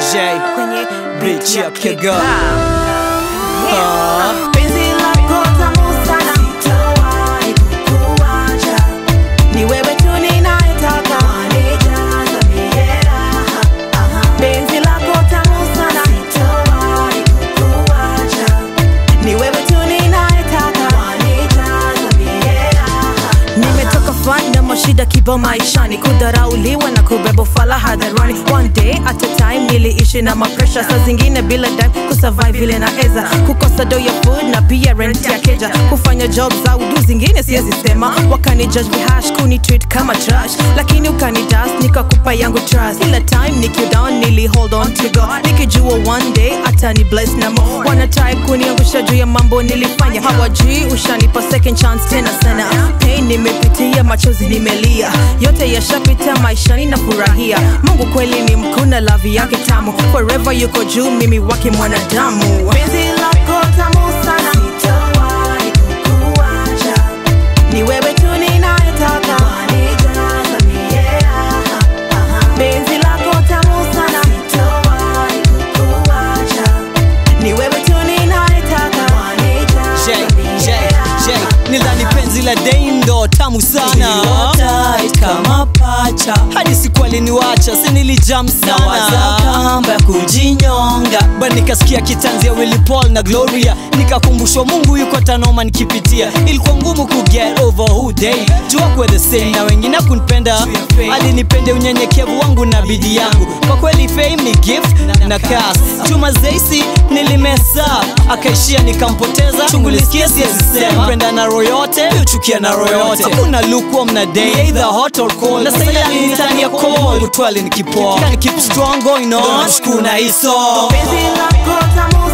J kwenye Bitch ya Kega. Ah. Penzi lako tamu sana, sitawahi kukuacha. Ni wewe tu ninayetaka, wanijaza mie raha. Penzi lako tamu sana, sitawahi kukuacha. Ni wewe tu ninayetaka, wanijaza mie raha. Nimetoka fan na mashida kibao maishani, kudharauliwa na kubeba ufala hadharani. One day at a time niliishi na mapresha, saa zingine bila dime kusurvive vile naeza, kukosa do ya food na pia rent ya keja, kufanya job za udu zingine siwezi sema, wakani judge vihash kuni treat kama trash, lakini ukani dust nikakupa yangu trust. Kila time niki down nili hold on to God, nikijua one day atani bless na mo, wana try kuniangusha juu ya mambo nilifanya, hawajui ushanipa second chance tena sana. Pain nimepitia, machozi nimelia, yote yashapita, maishani na furahia. Mungu kweli ni mkuu na lavi yake tamu, forever yuko juu, mimi wake mwanadamu. Penzi lako tamu sana, sitawahi kukuacha. Ni wewe tu ninayetaka, wanijaza mie raha. Penzi lako tamu sana, sitawahi kukuacha. Ni wewe tu ninayetaka, J, wanijaza J, mie J raha. Nilani penzi la Deindo tamu sana Tuliwa tight kama pacha hadi siku aliniwacha si nilijam nawaza sana kamba ya kujinyonga ba nikasikia kitanzi ya Willy Paul na Gloria nikakumbushwa Mungu yuko tanoma nikipitia ilikuwa ngumu ku get over who day jua kwa the same na wengine kunipenda alinipende unyenyekevu wangu na bidii yangu kwa kweli fame ni gift na curse Juma Zaisi nilimesa akaishia nikampoteza chungulisikia siwezi sema penda na roho yote uchukia na roho yote hakuna lukewarm na day either hot or cold na sasa alinitania cold utwali nikipoa Can keep strong going on shukuna hiso Penzi lako tamu